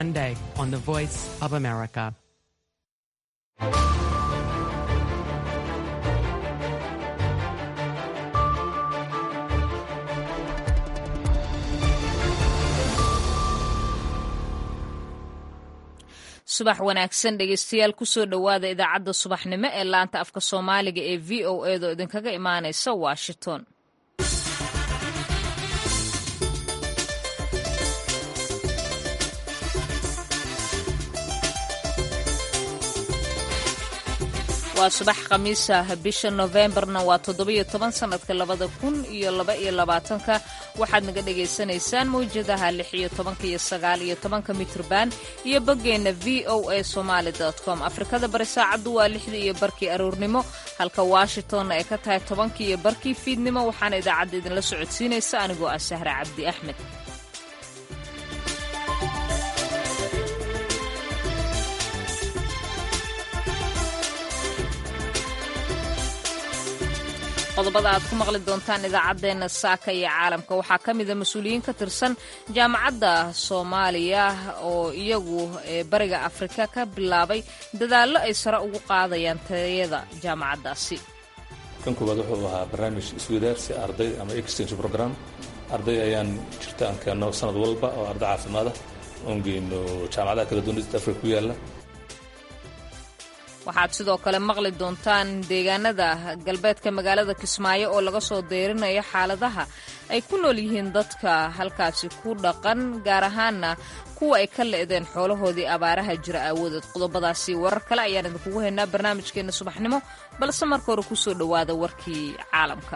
Monday on the Voice of America. subax wanaagsan dhegeystayaal kusoo dhowaada idaacadda subaxnimo ee laanta afka soomaaliga ee v o edo idinkaga imaanaysa washington waa subax khamiisa bisha nofembarna waa toddobiyo toban sanadka labada kun iyo laba iyo labaatanka waxaad naga dhagaysanaysaan mawjadaha lix iyo tobanka iyo sagaal iyo tobanka mitrban iyo boggeenna v o a somaali com afrikada bari saacaddu waa lixdii iyo barkii aroornimo halka washingtonna ay ka tahay tobankii iyo barkii fiidnimo waxaana idaacadda idinla socodsiinaysa anigoo ah sahre cabdi axmed qodobada aad ku maqli doontaan idaacaddeenna saaka iyo caalamka waxaa ka mida mas-uuliyiin ka tirsan jaamacadda soomaaliya oo iyagu bariga afrika ka bilaabay dadaallo ay sare ugu qaadayaan tayada jaamacaddaasi kan koowaad wuxuu ahaa barnaamij iswadaarsi arday ama exchange program arday ayaan jirta aan keenno sanad walba oo arday caafimaada oon geyno jaamacadaha kala duwan east africa ku yaalla waxaad sidoo kale maqli doontaan deegaanada galbeedka magaalada kismaayo oo laga soo deyrinayo xaaladaha ay ku nool yihiin dadka halkaasi ku dhaqan gaar ahaana kuwa ay ka le'deen xoolahoodii abaaraha jira aawadeed qodobadaasi warar kale ayaan idinkugu haynaa barnaamijkeenna subaxnimo balse marka hore kusoo dhowaada warkii caalamka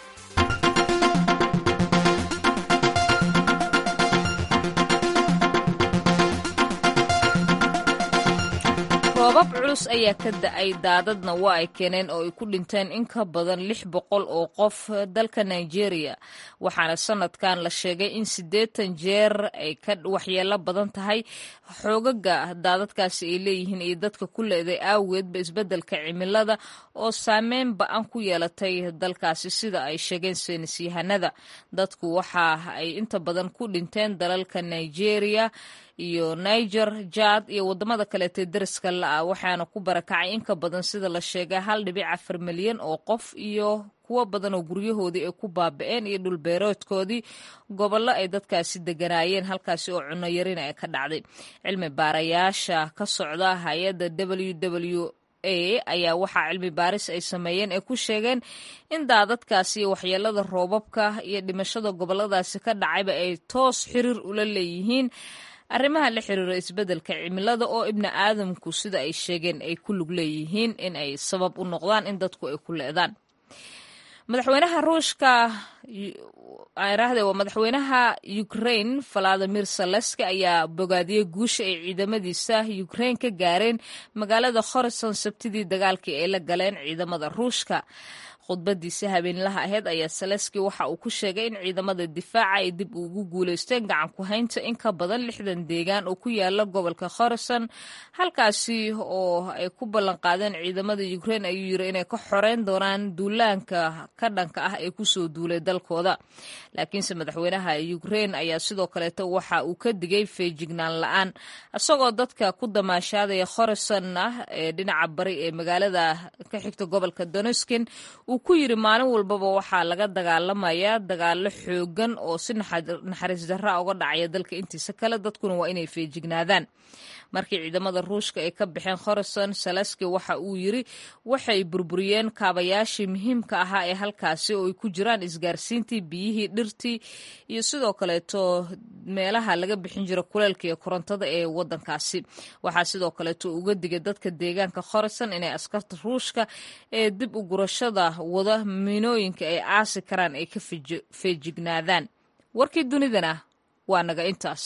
roobab culus ayaa ka da-ay daadadna waa ay keeneen oo ay ku dhinteen in ka badan lix boqol oo qof dalka nigeria waxaana sanadkan la sheegay in siddeetan jeer ay ka waxyeelo badan tahay xoogaga daadadkaasi ay leeyihiin iyo dadka ku leeday aageedba isbeddelka cimilada oo saameyn ba-an ku yeelatay dalkaasi sida ay sheegeen saynisyahanada dadku waxa ay inta badan ku dhinteen dalalka nigeria iyo niger jad iyo wadamada kaleetee dariska la-ah waxaana ku barakacay in ka badan sida la sheegay hal dhibic afar milyan oo qof iyo kuwo badan oo guryahoodii ay ku baaba-een iyo dhulbeeroodkoodii gobollo ay dadkaasi deganaayeen halkaasi oo cunno yarina ay ka dhacday cilmi baarayaasha ka socda hay-adda w w ayaa waxaa cilmi baaris ay sameeyeen ay ku sheegeen in daadadkaasi iyo waxyeelada roobabka iyo dhimashada goboladaasi ka dhacayba ay toos xiriir ula leeyihiin arrimaha la xiriira isbeddelka cimilada oo ibni aadamku sida ay sheegeen ay ku lug leeyihiin in ay sabab u noqdaan in dadku ay ku leedaan madaxweynaha ruushka raahde waa madaxweynaha ukraine valadimir saleski ayaa bogaadiyey guusha ay ciidamadiisa ukraine ka gaareen magaalada khorison sabtidii dagaalkii ay la galeen ciidamada ruushka khudbadiisa habeenlaha aheyd ayaa saleski waxa uu ku sheegay in ciidamada difaaca ay dib ugu guuleysteen gacan ku haynta in ka badan lixdan deegaan oo ku yaala gobolka khorison halkaasi oo ay ku ballan qaadeen ciidamada ukraine ayuu yiri inay ka xoreyn doonaan duulaanka ka dhanka ah ee kusoo duulay dalkooda laakiinse madaxweynaha ukraine ayaa sidoo kaleeto waxa uu ka digay feejignaan la-aan isagoo dadka ku damaashaadaya khorison ah ee dhinaca bari ee magaalada ka xigta gobolka doneskin uu ku yiri maalin walbaba waxaa laga dagaalamayaa dagaalo xoogan oo si naxariis darra uga dhacaya dalka intiisa kale dadkuna waa inay feejignaadaan markii ciidamada ruushka ay ka baxeen khorison salaski waxa uu yiri waxay burburiyeen kaabayaashii muhiimka ahaa ee halkaasi oo ay ku jiraan isgaarsiintii biyihii dhirtii iyo sidoo kaleeto meelaha laga bixin jira kuleelka iyo korontada ee wadankaasi waxaa sidoo kaleeto uga digay dadka deegaanka khorison inay askarta ruushka ee dib u gurashada wada minooyinka ay aasi karaan ay ka feejignaadaan warkii dunidana waa naga intaas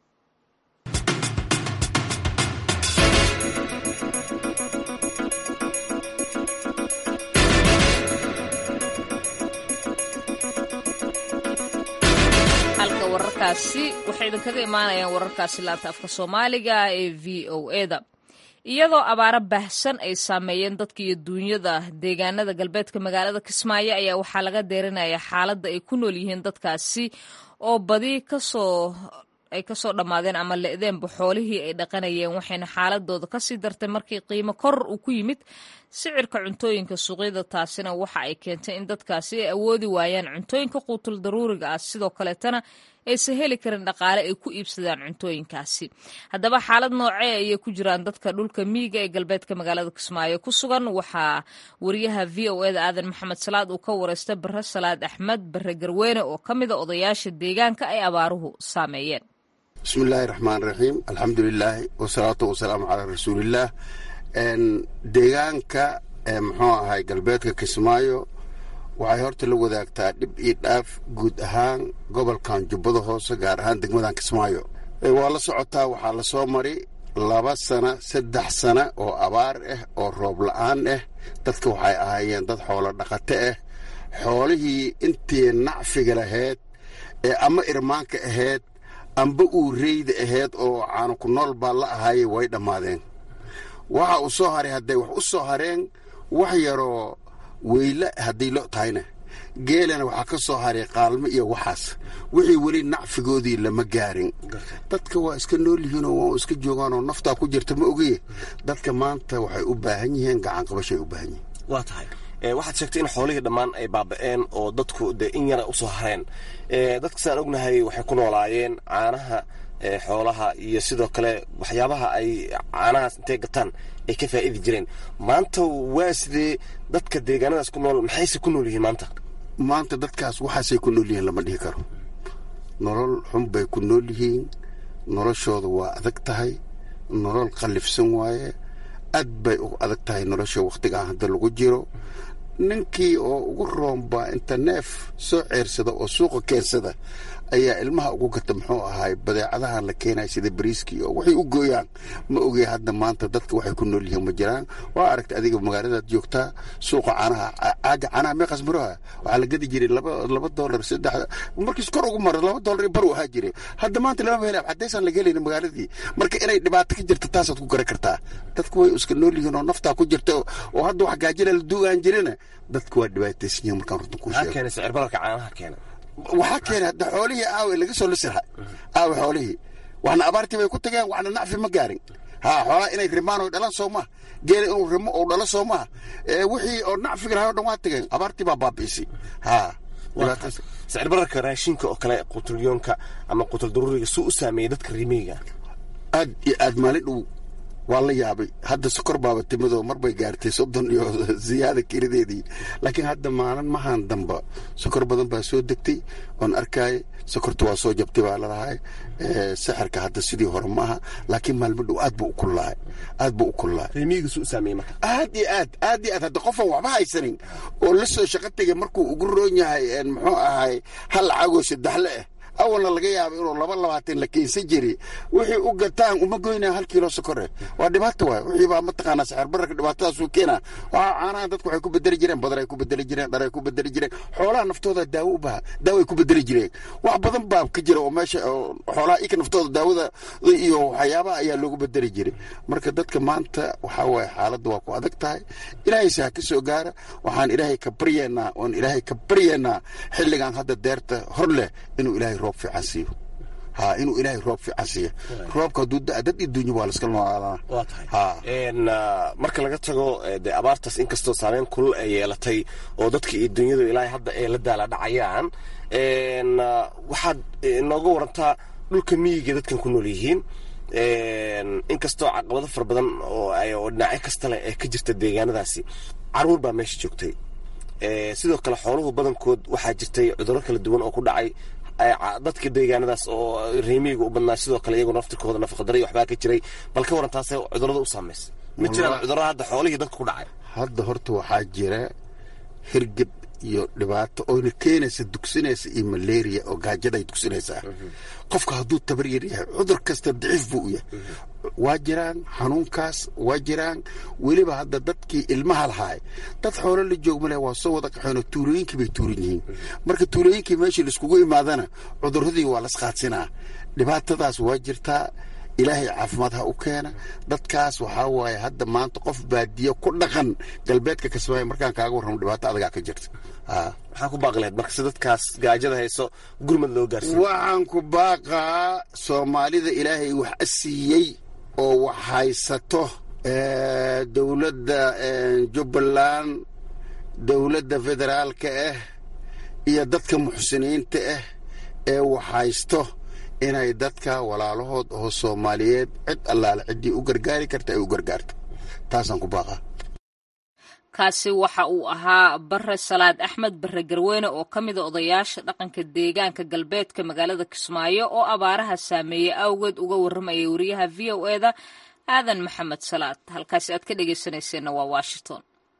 halka wararkaasi waxay idinkaga imaanayaan wararkaasi laanta afka soomaaliga ee v o eda iyadoo abaaro baahsan ay saameeyeen dadka iyo duunyada deegaanada galbeedka magaalada kismaayo ayaa waxaa laga deerinaya xaaladda ay ku nool yihiin dadkaasi oo badi kasoo ay kasoo dhammaadeen ama le'deenba xoolihii ay dhaqanayeen waxayna xaaladooda kasii dartay markii qiimo koror uu ku yimid sicirka cuntooyinka suuqyada taasina waxa ay keentay in dadkaasi ay awoodi waayaan cuntooyinka quutul daruuriga ah sidoo kaleetana aysan heli karin dhaqaale ay ku iibsadaan cuntooyinkaasi haddaba xaalad noocee ayay ku jiraan dadka dhulka miyiga ee galbeedka magaalada kismaayo ku sugan waxaa wariyaha v o eda aadan maxamed salaad uu ka wareystay bare salaad axmed bare garweyne oo ka mida odayaasha deegaanka ay abaaruhu saameeyeen bismillaahi raxmaan raxiim alxamdulilaahi wasalaatu wasalaamu calaa rasuulillaah deegaanka muxuu ahay galbeedka kismaayo waxay horta la wadaagtaa dhib iyo dhaaf guud ahaan gobolkan jubbada hoose gaar ahaan degmadan kismaayo waa la socotaa waxaa la soo mari laba sana saddex sana oo abaar ah oo roob la-aan ah dadka waxay ahaayeen dad xoolo dhaqato ah xoolihii intii nacfiga lahayd ee ama irmaanka ahayd amba uu reyda ahayd oo caano ku nool baa la ahaayey way dhammaadeen waxa uu soo haray hadday wax u soo hareen wax yaroo weyle hadday lo tahayna geelana waxaa ka soo haray qaalmo iyo waxaas wixii weli nacfigoodii lama gaarin dadka waa iska nool yihiinoo waa iska joogaanoo naftaa ku jirta ma ogiye dadka maanta waxay u baahan yihiin gacanqabashay u baahan yihiin waa tahay waxaad sheegtay in xoolihii dhammaan ay baaba'een oo dadku dee in yara usoo hareen dadka sidaan ognahay waxay ku noolaayeen caanaha xoolaha iyo sidoo kale waxyaabaha ay caanahaas intay gataan ay ka faa'idi jireen maanta waa sidee dadka deegaanadaas ku nool maxayse ku nool yihiin maanta maanta dadkaas waxaasay ku nool yihiin lama dhihi karo nolol xun bay ku nool yihiin noloshooda waa adag tahay nolol qallifsan waaye aad bay u adag tahay nolosha wakhtigaan hadda lagu jiro ninkii oo ugu roomba inta neef soo ceersada oo suuqa keensada ayaa ilmaha ugu gata muxuu ahaay badeecadahan la keenaya sida bariiskii oo waxay u gooyaan ma ogey hadda maanta dadka waxay ku nool yihiin ma jiraan waa aragta adiga magaaladaad joogtaa suuqa caanaha caaga caanaha meeqas maroha waxaa la gadi jiray laba laba doolar saddex markiis kor ugu mara laba doolar bar ahaa jiray hadda maanta lama hela cadaysaan laga helayna magaaladii marka inay dhibaato ka jirta taasaad ku garan kartaa dadku way iska nool yihiin oo naftaa ku jirta oo hadda wax gaajina la duugaan jirina dadku waa dhibaataysan yihiin markaan runta ku sheego keena sicir bararka caanaha keena waxaa keenay hadda xoolihii aawe laga soo lisirha aawe xoolihii waxna abaartii bay ku tageen waxna nacfi ma gaarin ha xoolaha inay rimaan oo dhalan soo maha geela inuu rimo oo dhalo soo maha wixii oo nacfiga lahaa o dhan waa tageen abaartii baa baabi'isay ha sicir bararka raashinka oo kale quutulyoonka ama quutul daruuriga suu u saameeyey dadka rimeyga aad iyo aad maalin dhow waa la yaabay hadda sokor baaba timidoo mar bay gaartay soddon iyo ziyaada kelideedii laakiin hadda maalin mahan damba sokor badan baa soo degtay oon arkaay sokorta waa soo jabtay baa lalahay sixirka hadda sidii hore maaha laakiin maalmo dhow aad buu u kullahay aad buu u kullahay rimiyiga suu u saameeyey marka aad iyo aad aad iyo aad hadda qofan waxba haysanin oo la soo shaqo tegay markuu ugu roon yahay muxuu ahay hal lacagoo saddexle ah awalna laga yaaba inuu laba labaatan la keensan jiri wixii u gataan uma goynaya hal kiilo sokore waa dhibaato waay wixii baa mataqaanaa saxir bararka dhibaatadaasuu keena waxaa caanaha dadku waxay ku bedeli jireen badar ay ku bedeli jireen dhar ay ku bedeli jireen xoolaha naftooda daawo u baha daawo ay ku bedeli jireen wax badan baa ka jira oo meesha xoolaha ika naftooda daawada iyo waxyaabaha ayaa loogu bedeli jiray marka dadka maanta waxaa waaye xaaladda waa ku adag tahay ilaahayse ha ka soo gaara waxaan ilaahay ka baryeennaa oon ilaahay ka baryeennaa xilligan hadda deerta hor leh inuu ilaahay roob fiican siiyo ha inuu ilaahay roob fiican siiyo roobka hadduu da dad iyo dunya waa laska noolaalana waa tahay marka laga tago dee abaartaas inkastoo saameyn kulul ay yeelatay oo dadka iyo dunyadu ilaahay hadda ay la daala dhacayaan waxaad nooga warantaa dhulka miyiga dadkan ku nool yihiin inkastoo caqabado fara badan oo dhinacyo kasta leh ee ka jirta deegaanadaasi caruur baa meesha joogtay sidoo kale xooluhu badankood waxaa jirtay cudurro kala duwan oo ku dhacay dadka deegaanadaas oo reemiyiga u badnaa sidoo kale iyagoo naftirkooda nafaqadara iyo waxbaa ka jiray bal ka waran taasee cudurrada u saamaysa ma jiraan cudurrada hadda xoolihii dadka ku dhacay hadda horta waxaa jira hirgeb iyo dhibaato oyna keenaysa dugsinaysa iyo malaria oo gaajaday dugsinaysaa qofka hadduu tabar yar yahay cudur kasta daciif buu u yahay waa jiraan xanuunkaas waa jiraan weliba hadda dadkii ilmaha lahaay dad xoolo la joogmale waa soo wada qaxeenoo tuulooyinkii bay tuuran yihiin marka tuulooyinkii meeshii laiskugu imaadana cuduradii waa lasqaadsinaa dhibaatadaas waa jirtaa ilaahay caafimaad ha u keena dadkaas waxaa waaye hadda maanta qof baadiyo ku dhaqan galbeedka kismaayo markaan kaaga warramo dhibaato adagaa ka jirta maxaa ku baaqleed marka si dadkaas gaajada hayso gurmad loo gaarsiiyo waxaan ku baaqaa soomaalida ilaahay wax siiyey oo wax haysato dowladda jubbaland dowladda federaalka ah iyo dadka muxsiniinta ah ee wax haysto inay dadka walaalahood oo soomaaliyeed cid allaale ciddii u gargaari karta ay u gargaarto taasaan ku baaqaa kaasi waxa uu ahaa bare salaad axmed bare garweyne oo ka mida odayaasha dhaqanka deegaanka galbeedka magaalada kismaayo oo abaaraha saameeyey awgeed uga warramayay wariyaha v o eda aadan maxamed salaad halkaasi aad ka dhegeysanayseena waa washington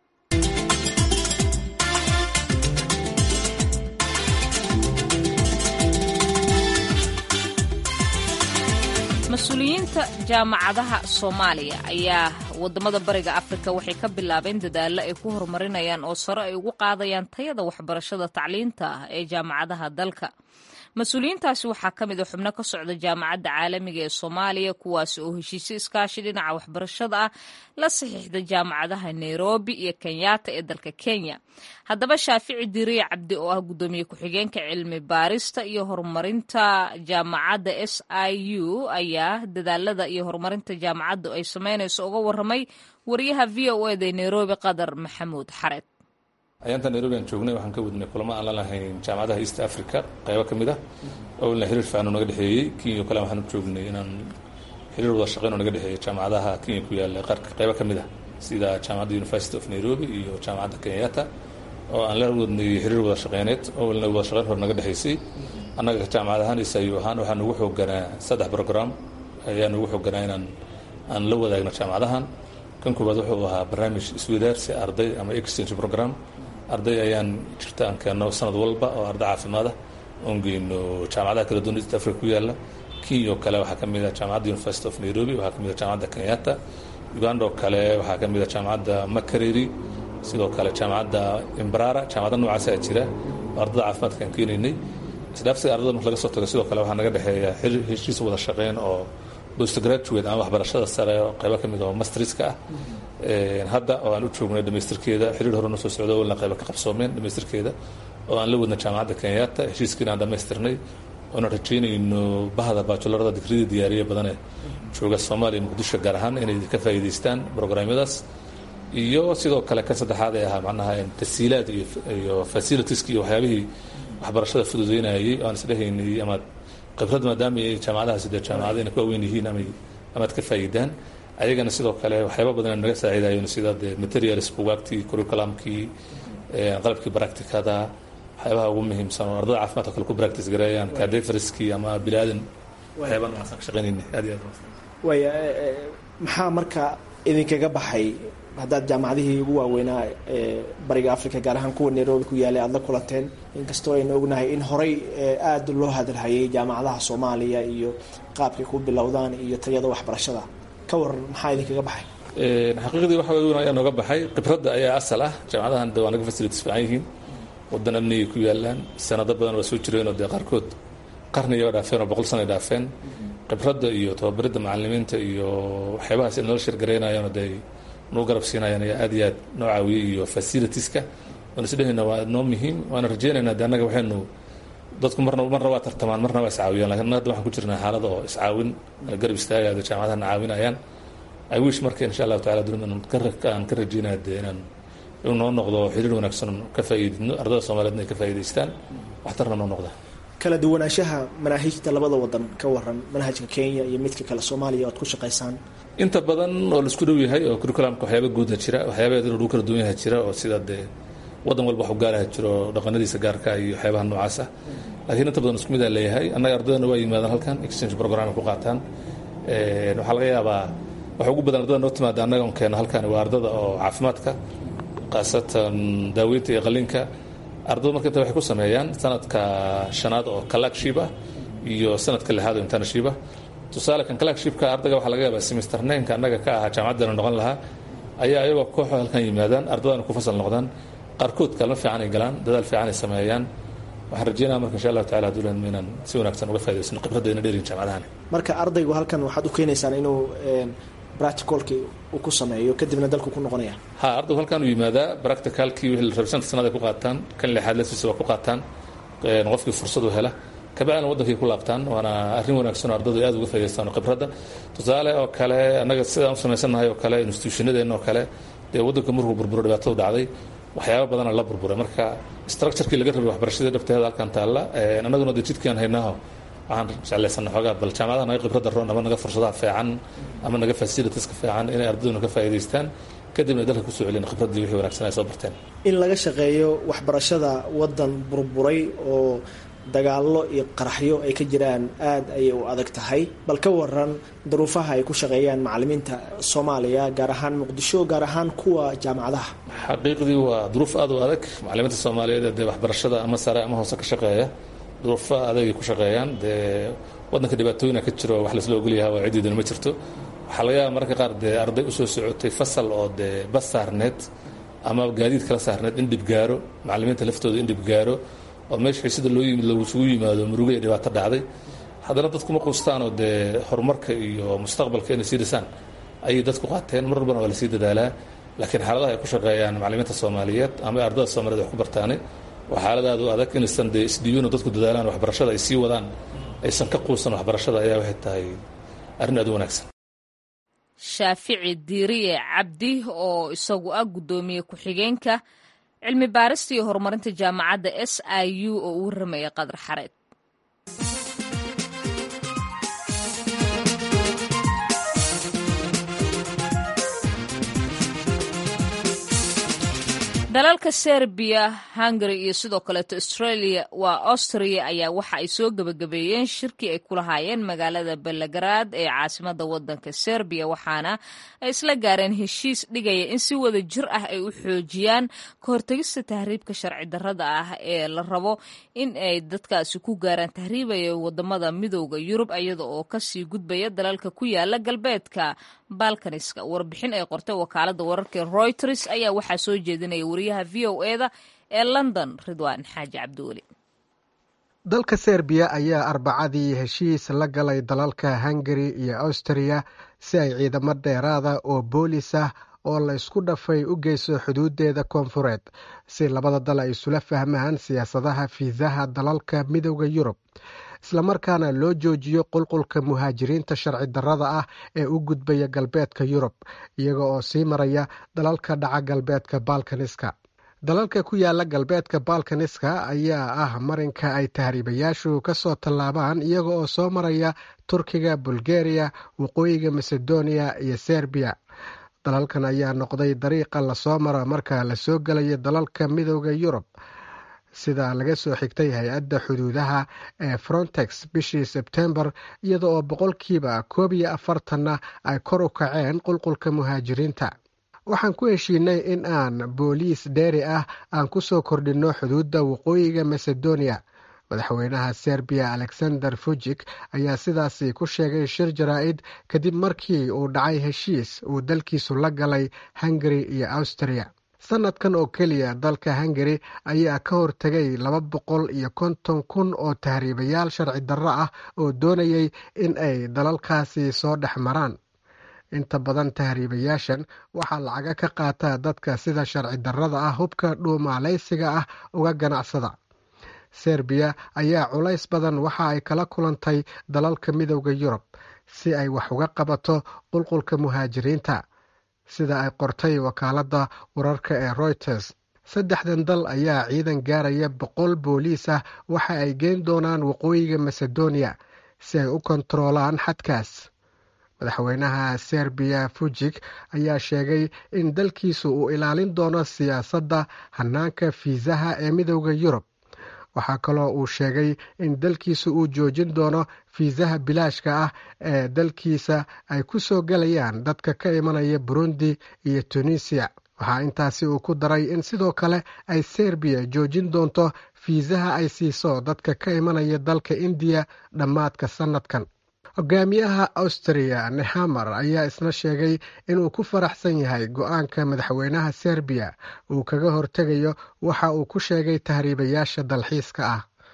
mas-uuliyiinta jaamacadaha soomaaliya ayaa wadamada bariga afrika waxay ka bilaabeen dadaalo ay ku horumarinayaan oo sare ay ugu qaadayaan tayada waxbarashada tacliinta ah ee jaamacadaha dalka mas-uuliyiintaasi waxaa ka mid a xubno ka socda jaamacadda caalamiga ee soomaaliya kuwaasi oo heshiisyo iskaashi dhinaca waxbarashada ah la saxiixda jaamacadaha nairobi iyo kenyatta ee dalka kenya haddaba shaafici diriya cabdi oo ah guddoomiye ku-xigeenka cilmi baarista iyo horumarinta jaamacadda s i u ayaa dadaalada iyo horumarinta jaamacaddu ay sameynayso uga warramay wariyaha v o eda nairobi qadar maxamuud xareed ayaanta nairobi aan joognay waxaan ka wadnay kulamo aan la lahayn jaamacadaha east africa qaybo ka mid ah owlna xiriir fiican oo naga dhexeeyey kenya kale waxaan u joognay inaan xiriir wada shaqeyn oo naga dhexeeyey jaamacadaha kenya ku yaalla qaarka qaybo ka mid ah sida jaamacadda university of nairobi iyo jaamacadda kenyatta oo aan la wadnay xiriir wada shaqeyneed owlna wada shaqeyn hor naga dhexeysay annaga jaamacad ahaan isayu ahaan waxaa nugu xooganaa saddex program ayaa nugu xooganaa inaan aan la wadaagno jaamacadahan kan koowaad wuxuu ahaa barnaamij iswadaarsi arday ama exchange program arday ayaan jirta aan keenno sanad walba oo arday caafimaada oon geyno jaamacadaha kala duwan east africa ku yaalla kenya oo kale waxaa ka mid ah jaamacadda university of nairobi waxaa ka mid ah jaamacadda kenyatta uganda oo kale waxaa ka mid ah jaamacadda makareri sidoo kale jaamacadda imbrara jaamacadda noocaasaa jira oo ardada caafimaadka aan keenaynay isdhaafsiga ardada marka laga soo tago sidoo kale waxaa naga dhexeeya heshiis wada shaqeyn oo postgraduate ama waxbarashada sare oo qaybo ka mid oo mastriska ah hadda oo aan u joognay dhamaystirkeeda xiriir hore noo soo socdo walna qayba ka qabsoomeen dhamaystirkeeda oo aan la wadna jaamacadda kenyatta heshiiskiina aan dhammaystirnay oona rajaynayno bahda baajularada digridii diyaariya badane jooga soomaaliya muqdisho gaar ahaan inay ka faa'iidaystaan programyadaas iyo sidoo kale kan saddexaad ee ahaa macnaha tasiilaad iyo facilitieski iyo waxyaabihii waxbarashada fududeynayay oo aan isdhehaynay ama khibrad maadaama ay jaamacadahaasi dee jaamacadayna ku waaweyn yihiin ama amaad ka faa'iidaan ayagana sidoo kale waxyaaba badan naga saaciidayen sida dee materials bugaagtii curriculumkii qalabkii practicada waxyaabaha ugu muhiimsan oo ardada caafimaadka kale ku practice gareeyaan cadefriskii ama bilaadan waxyaaba noocaasaan ka shaqaynayna aad iyo aad waaya maxaa marka idinkaga baxay haddaad jaamacadihii ugu waaweynaa ee bariga africa gaar ahaan kuwa nairobi ku yaalay aada la kulanteen inkastoo aynu ognahay in horey aada loo hadalhayay jaamacadaha soomaaliya iyo qaabkay ku bilowdaan iyo tayada waxbarashada ka waran maxaa idinkaga baxay xaqiiqdii waxa weyn ayaa nooga baxay khibradda ayaa asal ah jaamacadahan de waa naga facilities fiican yihiin wadan amnigay ku yaalaan sanado badan waa soo jireenoo dee qaarkood qarniya dhaafeen oo boqol sana dhaafeen khibradda iyo tababaridda macalimiinta iyo waxyaabahaas ay nala shirgareynayaanoo dee nuu garab siinayaan ayaa aad iyo aad noo caawiyey iyo facilitieska waan isdhehayna waa noo muhiim waana rajeynaynaa de annaga waxaynu dadku marna marna waa tartamaan marna waa iscaawiyaan lakin hadda waxaan ku jirnaa xaalada oo iscaawin garab istaagaada jaamacadahana caawinayaan i wish marka insha allahu tacala dunida aan ka rajeynaya dee inaan inuu noo noqdo xiriir wanaagsan ka faa'iidino ardada soomaliyeedna ay ka faa'iidaystaan waxtarna noo noqda kala duwanaanshaha manaahijta labada wadan ka waran manhajka kenya iyo midka kale soomaaliya oad ku shaqaysaan inta badan oo laisku dhow yahay oo curriculumka waxyaaba guudna jira waxyaabaheed inuu lagu kala duwan yaha jira oo sida dee wadan walba waxu gaaraha jiro dhaqanadiisa gaarka iyo waxyaabaha noocaas ah laakiin inta badan isku mid aa leeyahay annaga ardadana waa yimaadaan halkan exchange program ay ku qaataan waxaa laga yaabaa waxa ugu badan ardada noo timaada annaga on keena halkan waa ardada oo caafimaadka khaasatan daaweynta iyo qalinka ardada marka inta waxay ku sameeyaan sanadka shanaad oo kalakship ah iyo sanadka lixaad oo internship ah tusaale kan kalakshipka ardayga waxaa laga yaabaa semester ninka annaga ka ahaa jaamacaddana noqon lahaa ayaa ayagoo kooxo halkan yimaadaan ardadana ku fasal noqdaan qaarkood kalma fiican ay galaan dadaal fiican ay sameeyaan waxaan rajeynaya marka insha allahu tacala hadduu leedmo inaan si wanaagsan uga faa'idaysano khibraddeena dheerin jaamacadahani marka ardaygu halkan waxaad u keenaysaan inuu practicalkii uu ku sameeyo kadibna dalku ku noqonaya ha ardaygu halkan uu yimaadaa practicalkii wixii la rabay shanta sanad ay ku qaataan kan lixaad lasiisa waa ku qaataan qofkii fursad u hela kabacdina waddankay ku laabtaan waana arrin wanaagsan oo ardaydu aad uga faa'idaystaan oo khibradda tusaale oo kale annaga sidaan u samaysannahay oo kale institutionadeenna oo kale dee waddanka markuu burburo dhibaatadu dhacday waxyaaba badana la burburay marka structurekii laga rabay waxbarashadii dhabteeda halkan taalla annaguna dee jidkaan haynaaho waxaan jeclaysana xoogaa bal jaamacadaha naga khibradda roon ama naga fursadaha fiican ama naga facilitieska fiican inay ardayduna ka faa'idaystaan kadibna ay dalka kusoo celin khibraddii wixii wanaagsan ay soo barteen in laga shaqeeyo waxbarashada waddan burburay oo dagaallo iyo qaraxyo ay ka jiraan aad ayay u adag tahay bal ka waran daruufaha ay ku shaqeeyaan macalimiinta soomaaliya gaar ahaan muqdisho gaar ahaan kuwa jaamacadaha xaqiiqdii waa duruuf aad u adag macalimiinta soomaaliyeed dee waxbarashada ama sare ama hoose ka shaqeeya duruufo adagay ku shaqeeyaan dee waddanka dhibaatooyina ka jiro wax laisla ogolyaha waa ciddiiduna ma jirto waxaa laga yaaba mararka qaar dee arday usoo socotay fasal oo dee bas saarneed ama gaadiid kala saarneed in dhib gaaro macalimiinta laftooda in dhib gaaro oo meesha xiisada loo yimid lagusugu yimaado murugo iyo dhibaato dhacday haddana dadku ma quustaanoo dee horumarka iyo mustaqbalka inay sii dhisaan ayay dadku qaateen mar walbana waa lasii dadaalaa laakiin xaaladaha ay ku shaqeeyaan macalimiinta soomaaliyeed ama ardada soomaaliyed wax ku bartaane waa xaalad aad u adag inaysan dee isdhiibino dadku dadaalaan waxbarashada ay sii wadaan aysan ka quusan waxbarashada ayaa waxay tahay arrin aad u wanaagsan shaafici diiriye cabdi oo isagu ah guddoomiye ku-xigeenka cilmi baarista iyo horumarinta jaamacadda s i u oo uu warramaya qadar xareed dalalka serbiya hungary iyo sidoo kaleeto australia waa austria ayaa waxa ay soo gebagabeeyeen shirkii ay ku lahaayeen magaalada belgrad ee caasimada wadanka serbiya waxaana ay isla gaareen heshiis dhigaya in si wada jir ah ay u xoojiyaan ka hortegista tahriibka sharci darrada ah ee la rabo in ay dadkaasi ku gaaraan tahriibaya wadamada midooda yurub iyada oo kasii gudbaya dalalka ku yaala galbeedka balkaniska warbixin ay qortay wakaalada wararka reuters ayaa waxaa soo jeedinaya wariyaha v o eda ee london ridwaan xaaji cabdiweli dalka serbiya ayaa arbacadii heshiis la galay dalalka hungari iyo austriya si ay ciidamo dheeraada oo boolis ah oo la isku dhafay u geyso xuduudeeda koonfureed si labada dal ay isula fahmaan siyaasadaha fiisaha dalalka midooda yurub islamarkaana loo joojiyo qulqulka muhaajiriinta sharci darrada ah ee u gudbaya galbeedka yurub iyaga oo sii maraya dalalka dhaca galbeedka balkaniska dalalka ku yaala galbeedka balkaniska ayaa ah marinka ay tahriibayaashu ka soo tallaabaan iyaga oo soo maraya turkiga bulgariya waqooyiga macedonia iyo serbiya dalalkan ayaa noqday dariiqa lasoo maro marka lasoo gelayo dalalka midooda yurub sida laga soo xigtay hay-adda xuduudaha ee frontex bishii sebtembar iyada oo boqolkiiba koob iyo afartanna ay kor u kaceen qulqulka muhaajiriinta waxaan ku heshiinay in aan booliis dheeri ah aan ku soo kordhinno xuduudda waqooyiga macedonia madaxweynaha serbiya alexander fujik ayaa sidaasi ku sheegay shir jaraa-id kadib markii uu dhacay heshiis uu dalkiisu la galay hungari iyo austriya sanadkan oo keliya dalka hungari ayaa ka hortegay laba boqol iyo konton kun oo tahriibayaal sharci darro ah oo doonayay in ay dalalkaasi soo dhex maraan inta badan tahriibayaashan waxaa lacaga ka qaataa dadka sida sharci darrada ah hubka dhuumaaleysiga ah uga ganacsada serbiya ayaa culays badan waxa ay kala kulantay dalalka midooda yurub si ay wax uga qabato qulqulka muhaajiriinta sida ay qortay wakaaladda wararka ee reuters saddexdan dal ayaa ciidan gaaraya boqol booliis ah waxa ay geyn doonaan waqooyiga macedonia si ay u kontaroolaan xadkaas madaxweynaha serbiya fujik ayaa sheegay in dalkiisu uu ilaalin doono siyaasadda hanaanka fiisaha ee midooda yurub waxaa kaloo uu sheegay in dalkiisu uu joojin doono fiisaha bilaashka ah ee dalkiisa ay ku soo gelayaan dadka ka imanaya burundi iyo tunisiya waxaa intaasi uu ku daray in sidoo kale ay serbiya joojin doonto fiisaha ay siiso dadka ka imanaya dalka indiya dhammaadka sannadkan hogaamiyaha austriya nehamar ayaa isna sheegay inuu ku faraxsan yahay go-aanka madaxweynaha serbiya uu kaga hortegayo waxa uu ku sheegay tahriibayaasha dalxiiska ah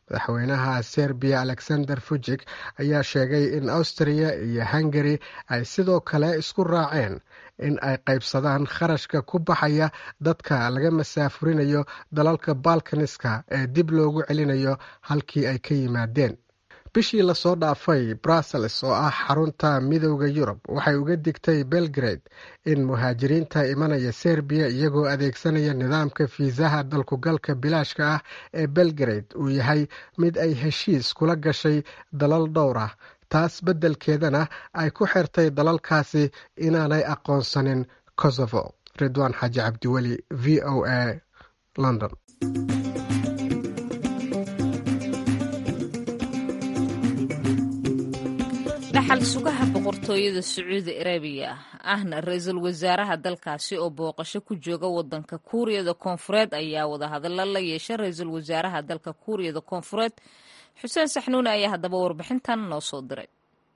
madaxweynaha serbiya alexander fujik ayaa sheegay in austria iyo hungari ay sidoo kale isku raaceen in ay qaybsadaan kharashka ku baxaya dadka laga masaafurinayo dalalka balkaniska ee dib loogu celinayo halkii ay ka yimaadeen bishii lasoo dhaafay brussels oo ah xarunta midooda yurub waxay uga digtay belgrade in muhaajiriinta imanaya serbiya iyagoo adeegsanaya nidaamka fiisaha dalkugalka bilaashka ah ee belgrade uu yahay mid ay heshiis kula gashay dalal dhowr ah taas beddelkeedana ay ku xirtay dalalkaasi inaanay aqoonsanin kosovo ridwaan xaaji cabdiweli v o a london dhaxal sugaha boqortooyada sacuudi arabiya ahna ra-iisul wasaaraha dalkaasi oo booqasho ku jooga wadanka kuuriyada koonfureed ayaa wadahadallo la yeeshay ra-iisul wasaaraha dalka kuuriyada koonfureed xuseen saxnuune ayaa haddaba warbixintan noo soo diray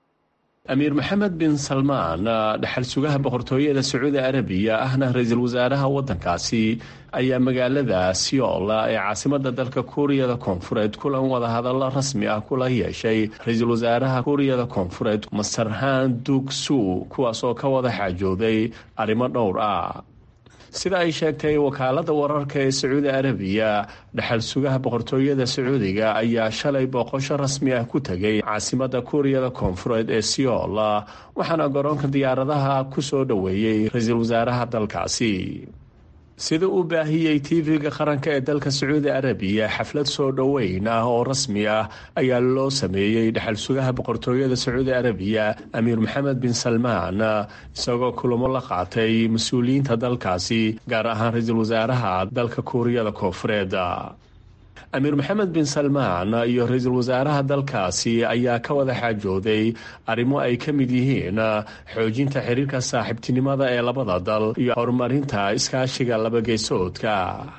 amiir maxamed bin salmaan dhaxal sugaha boqortooyada sacuudi arabiya ahna ra-iisul wasaaraha wadankaasi ayaa magaalada siola ee caasimada dalka kuuriyada koonfureed kulan wadahadallo rasmi ah kula yeeshay ra-iisul wasaaraha kuuriyada koonfureed masarhaan dugsu kuwaas oo ka wada xaajooday arrimo dhowr ah sida ay sheegtay wakaalada wararka ee sacuudi arabiya dhaxal sugaha boqortooyada sacuudiga ayaa shalay booqosho rasmi ah ku tegay caasimada kuuriyada koonfureed ee siol waxaana garoonka diyaaradaha ku soo dhoweeyey ra-iisul wasaaraha dalkaasi sida uu baahiyey tv-ga qaranka ee dalka sacuudi arabiya xaflad soo dhoweyn ah oo rasmi ah ayaa loo sameeyey dhaxal sugaha boqortooyada sacuudi arabiya amiir maxamed bin salmaan isagoo kulamo la qaatay mas-uuliyiinta dalkaasi gaar ahaan ra-iisul wasaaraha dalka kuuriyada koonfureed amiir maxamed bin salmaan iyo ra-iisul wasaaraha dalkaasi ayaa ka wada xaajooday arrimo ay ka mid yihiin xoojinta xiriirka saaxiibtinimada ee labada dal iyo horumarinta iskaashiga labageysoodka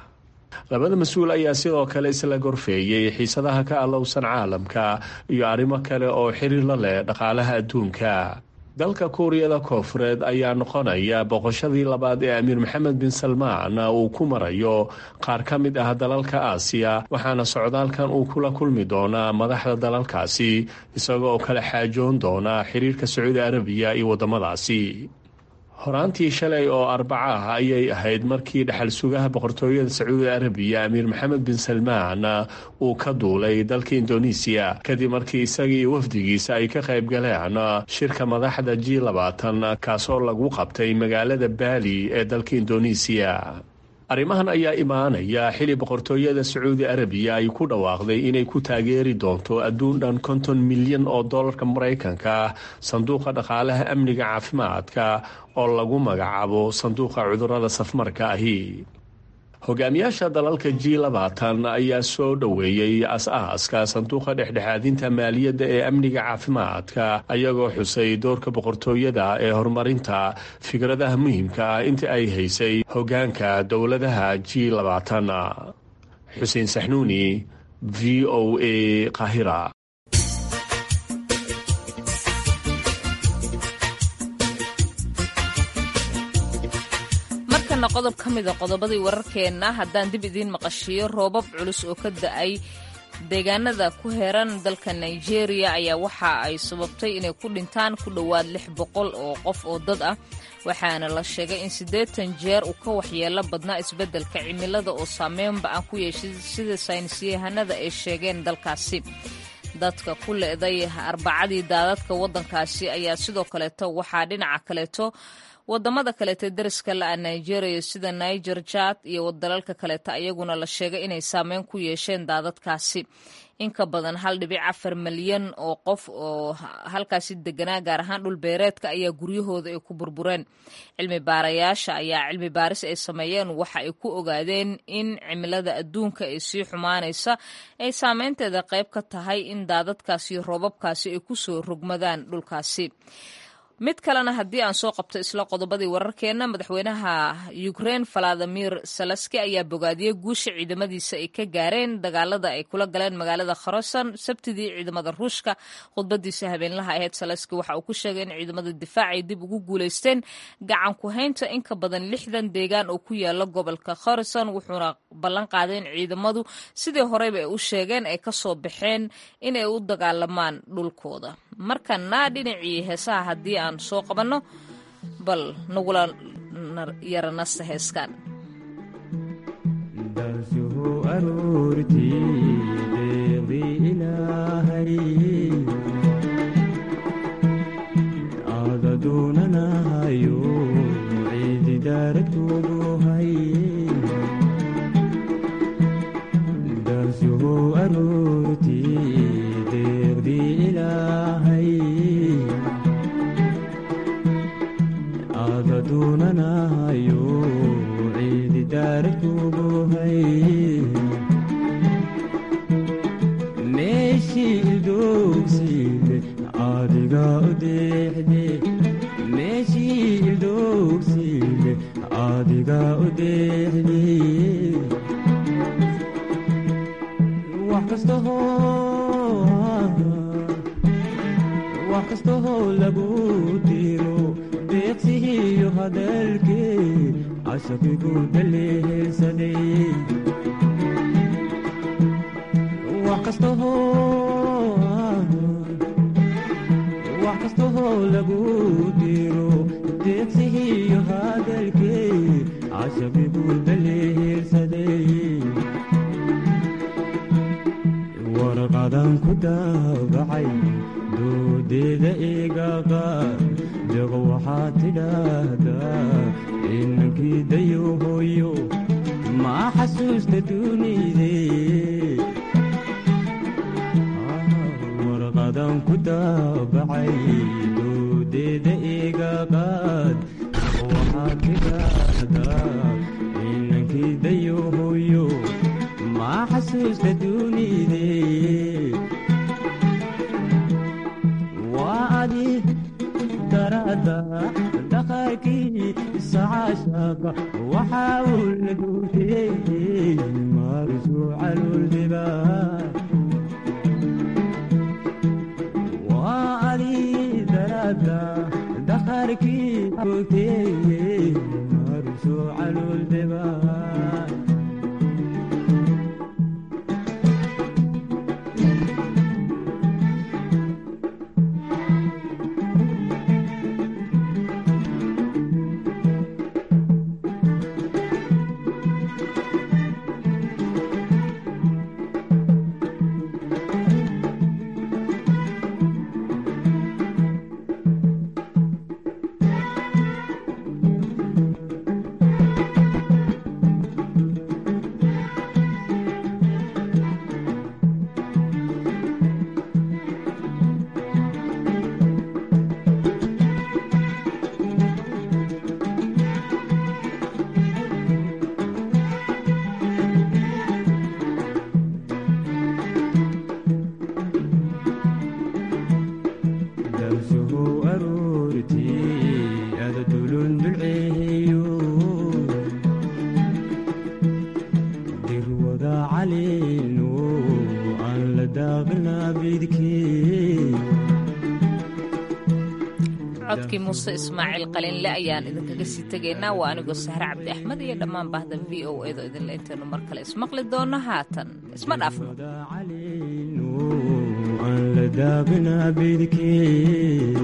labada mas-uul ayaa sidoo kale isla gorfeeyey xiisadaha ka allowsan caalamka iyo arrimo kale oo xiriir la leh dhaqaalaha adduunka dalka kuuriyada koonfureed ayaa noqonaya boqoshadii labaad ee amiir maxamed bin salmaan uu ku marayo qaar ka mid ah dalalka aasiya waxaana socdaalkan uu kula kulmi doonaa madaxda dalalkaasi isagoo kala xaajoon doona xiriirka sacuudi arabiya iyo waddamadaasi horaantii shalay oo arbaca ah ayay ahayd markii dhaxal sugaha boqortooyada sacuudi arabiya amiir maxamed bin salmaan uu ka duulay dalka indonesiya kadib markii isaga iyo wafdigiisa ay ka qayb galeen shirka madaxda g labaatan kaasoo lagu qabtay magaalada baali ee dalka indonesiya arrimahan ayaa imaanaya xili boqortooyada sacuudi arabiya ay ku dhawaaqday inay ku taageeri doonto adduun dhan konton milyan oo dollarka maraykanka sanduuqa dhaqaalaha amniga caafimaadka oo lagu magacaabo sanduuqa cudurada safmarka ahi hogaamiyaasha dalalka g labaatan ayaa soo dhoweeyey as-aaska sanduuqa dhexdhexaadinta maaliyadda ee amniga caafimaadka ayagoo xusay doorka boqortooyada ee horumarinta fikradaha muhiimka ah inta ay haysay hogaanka dowladaha g labaatan xuseen saxnuuni v o a qahira qodob ka mida qodobadii wararkeenna haddaan dib idiin maqashiyo roobab culus oo ka da-ay deegaanada ku heeran dalka nigeria ayaa waxa ay sababtay inay ku dhintaan ku dhowaad lix boqol oo qof oo dad ah waxaana la sheegay in siddeetan jeer uu ka waxyeelo badnaa isbeddelka cimilada oo saameynba aan ku yeeshay sida saynisyahanada ay sheegeen dalkaasi dadka ku le-day arbacadii daadadka waddankaasi ayaa sidoo kaleeto waxaa dhinaca kaleeto wadamada kaleeta dariska la-a nigeria sida niger jad iyo dalalka kaleeta ayaguna la sheegay inay saameyn ku yeesheen daadadkaasi in ka badan hal dhibic afar malyan oo qof oo halkaasi deganaa gaar ahaan dhul beereedka ayaa guryahooda ay ku burbureen cilmi baarayaasha ayaa cilmi baaris ay sameeyeen waxa ay ku ogaadeen in cimilada adduunka ee sii xumaanaysa ay saameynteeda qayb ka tahay in daadadkaasi roobabkaasi ay kusoo rogmadaan dhulkaasi mid kalena haddii aan soo qabto isla qodobadii wararkeenna madaxweynaha ukrein valadimir salaski ayaa bogaadiyey guusha ciidamadiisa ay ka gaareen dagaalada ay kula galeen magaalada kharason sabtidii ciidamada ruushka khudbadiisa habeenlaha ahayd salaski waxa uu ku sheegay in ciidamada difaac ay dib ugu guuleysteen gacan ku haynta in ka badan lixdan deegaan oo ku yaala gobolka kharason wuxuuna ballan qaaday in ciidamadu sidii horeyba ay u sheegeen ay kasoo baxeen inay u dagaalamaan dhulkooda markana dhinacii heesaha haddii aan soo qabanno bal nagula yaranasta heeskan dalsuhu aroortii deeqdii ilaahay aada doonanahayo ciidi daaradkoodu hay dalsuhu aroortii deeqdii ilaahay aada doonanahayo ciidi daaradkoodu hay meeshii ildoogsiide adiga u deexde meeshii ildoogsiide adiga u deexde wax kastaho wax kastahoo lagu diro deeqsihiyo hadalkee cashaqigu dalehelsaday wax kastahoo wax kastahoo lagu diro deeqsihiyo hadalkee cashaqigu dalehelsaday warqadan ku daabacay doodeeda eega qaar deeqo waxaad tidhaahdaa inankii dayo hooyo maa xasuusta dunide warqadan ku daabacay doodeeda eega qaad deeqo waxaad tidhaahdaa inankii dayo hooyo maa xasuusta dunide waa adi darada dhaqankii sacaashaqa waxaa uu la duutiyey maarisu caluuldiba waa adi darada dhaqankii duutiyey maarisu caluuldiba dalsuhu aroortii ada dulun dulceeyo dirwada caleeno aan la daaqnaa bidkee codkii muuse ismaaciil qalinle ayaan idinkaga sii tegaynaa waa anigoo sahre cabdi axmed iyo dhammaan bahda v o edo idinle intaynu mar kale ismaqli doonno haatan isma dhaafno caleeno aan la daaqnaa bidkee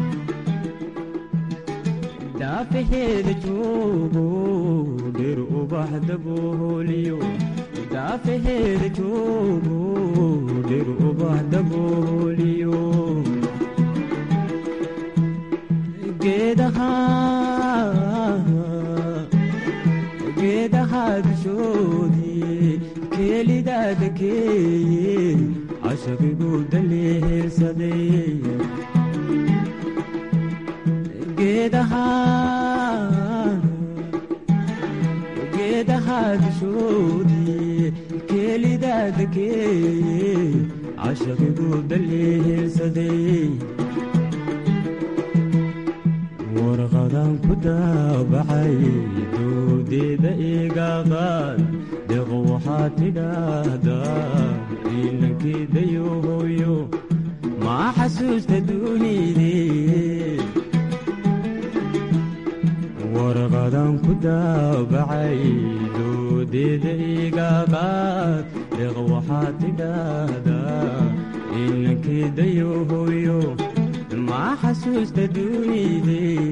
daafaheeda joogo dhir ubax dabooliyo daafaheeda joogo dhir ubax dabooliyo geedaha geedaha dushoodii keelidaada keeye cashaqigu dalehelsaday geedaha geedaha dushoodii keelidaada keeye cashaqigu dalehelsaday warqadan ku daabacay doodeeda iga qaad deeq waxaa tidhaahdaa ilankeedayo hooyo maa xasuusta duunidee warqadan ku daabacay doodeeda iga qaad deeq waxaa tidhaahdaa ilankeedayo hooyo maa xasuusta duunidee